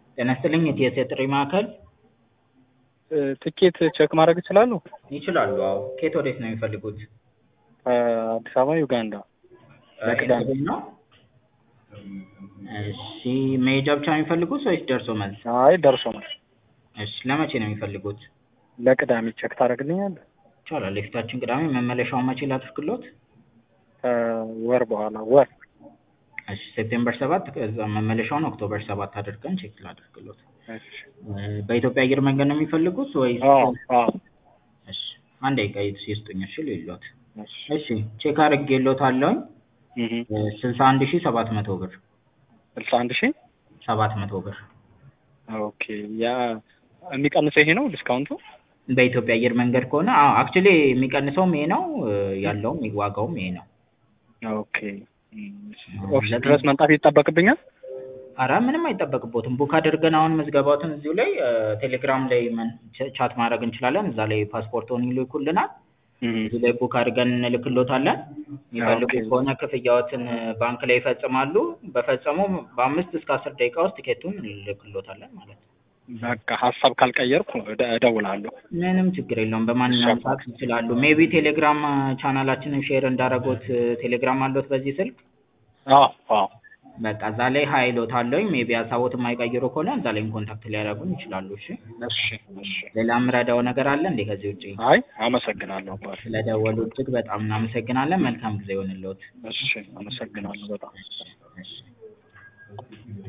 ጤና ይስጥልኝ የቲኤስ የጥሪ ማዕከል ትኬት ቼክ ማድረግ ይችላሉ? ይችላሉ። አዎ ከየት ወዴት ነው የሚፈልጉት? አዲስ አበባ ዩጋንዳ። ለቅዳሜ ኢንተርቪው ነው? እሺ መሄጃ ብቻ ነው የሚፈልጉት ወይስ ደርሶ መልስ? አይ ደርሶ መልስ እሺ ለመቼ ነው የሚፈልጉት? ለቅዳሜ ቼክ ታደርግልኛለህ? ይቻላል። የፊታችን ቅዳሜ መመለሻውን መቼ ላድርግሎት? ከወር በኋላ ወር እሺ ሴፕቴምበር ሰባት ከዛ መመለሻውን ኦክቶበር ሰባት አድርገን ቼክ ላድርግሎት። እሺ በኢትዮጵያ አየር መንገድ ነው የሚፈልጉት ወይስ? አዎ አዎ እሺ አንድ ደቂቃ ይስጡኝ እሺ ልይሎት። እሺ እሺ ቼክ አድርጌሎታለሁኝ እህ ስልሳ አንድ ሺህ ሰባት መቶ ብር ስልሳ አንድ ሺህ ሰባት መቶ ብር ኦኬ ያ የሚቀንሰው ይሄ ነው ዲስካውንቱ? በኢትዮጵያ አየር መንገድ ከሆነ አዎ አክቹሊ የሚቀንሰውም ይሄ ነው ያለውም ዋጋውም ይሄ ነው። ኦኬ ኦፊስ ድረስ መምጣት ይጠበቅብኛል? አረ ምንም አይጠበቅቦትም። ቡክ አድርገን አሁን ምዝገባዎትን እዚሁ ላይ ቴሌግራም ላይ ምን- ቻት ማድረግ እንችላለን። እዛ ላይ ፓስፖርቶን ይልኩልናል። እዚህ ላይ ቡክ አድርገን እንልክሎታለን። የሚፈልጉ ኦኬ። ከሆነ ክፍያዎትን ባንክ ላይ ይፈጽማሉ። በፈጸሙ በአምስት እስከ አስር ደቂቃ ውስጥ ቲኬቱን እንልክሎታለን ማለት ነው። በቃ ሀሳብ ካልቀየርኩ እደ- እደውላለሁ። ምንም ችግር የለውም። በማንኛውም ሰዓት ይችላሉ። ሜቢ ቴሌግራም ቻናላችንን ሼር እንዳረጉት ቴሌግራም አለዎት በዚህ ስልክ? አዎ አዎ በቃ እዛ ላይ ሀይሎት አለውኝ ሜቢ ሀሳቦት የማይቀይሩ ከሆነ እዛ ላይም ኮንታክት ሊያደርጉን ይችላሉ። እሺ እሺ እሺ። ሌላ የምረዳው ነገር አለ እንዴ ከዚህ ውጭ? አይ አመሰግናለሁ አባቴ። ስለደወሉ እጅግ በጣም እናመሰግናለን። መልካም ጊዜ ይሆንልዎት። እሺ አመሰግናለሁ በጣም። እሺ